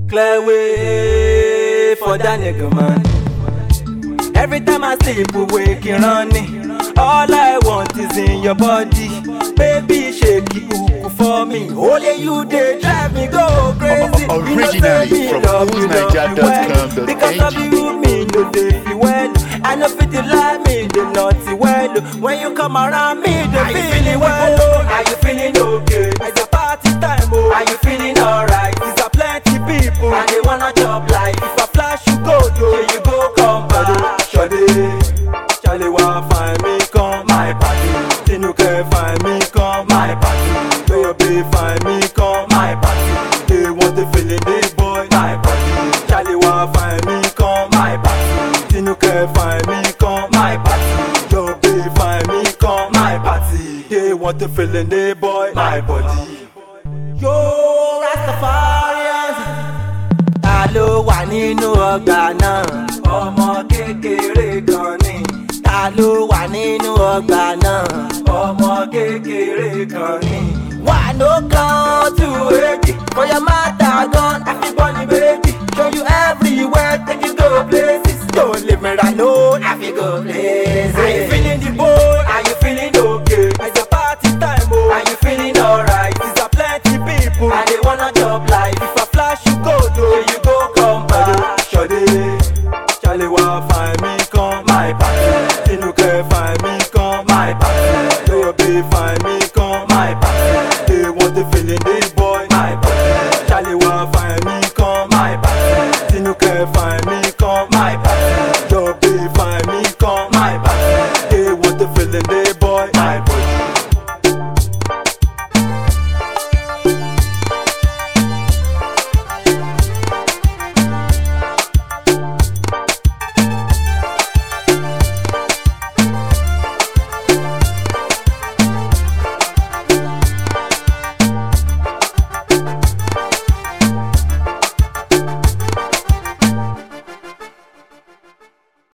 Clear way for that nigga, man. Every time I sleep, awake and running. All I want is in your body. Baby, shake it hook for me. Only you, they drive me go crazy. O- You know, say originally me from love you, love you well. whoosniger.com.ng. Because of you, me no dey feel well. I know fit like me, they naughty well. When you come around me, they feeling well. oh. Are you feeling okay? It's a party time, oh. Are you feeling alright? It's a plenty people, and they wanna chop life. If I flash you go, yo, here you go, come back. Shawty, Charlie want find me, come my party. Tinuke find me, come my party. Baby find me, come my party. They want the feeling, they boy, my party. Charlie want find me, come my party. Tinuke find me, come my party. Baby find me, come my party. They want the feeling, they boy, my body. Yo, Rastafarians ta ló wà nínú ọgbà náà ọmọ kékeré kan ni ta ló wà nínú ọgbà náà ọmọ kékeré kan ni. wà ló kan tú èjì bóyá má ta gan àfibọ́ ni méjì show you everywhere take you go places don't leave me alone àfi go places. are you feeling the boy are you feeling okay it's a party time o are you feeling alright it's a plenty people and they wanna chop life.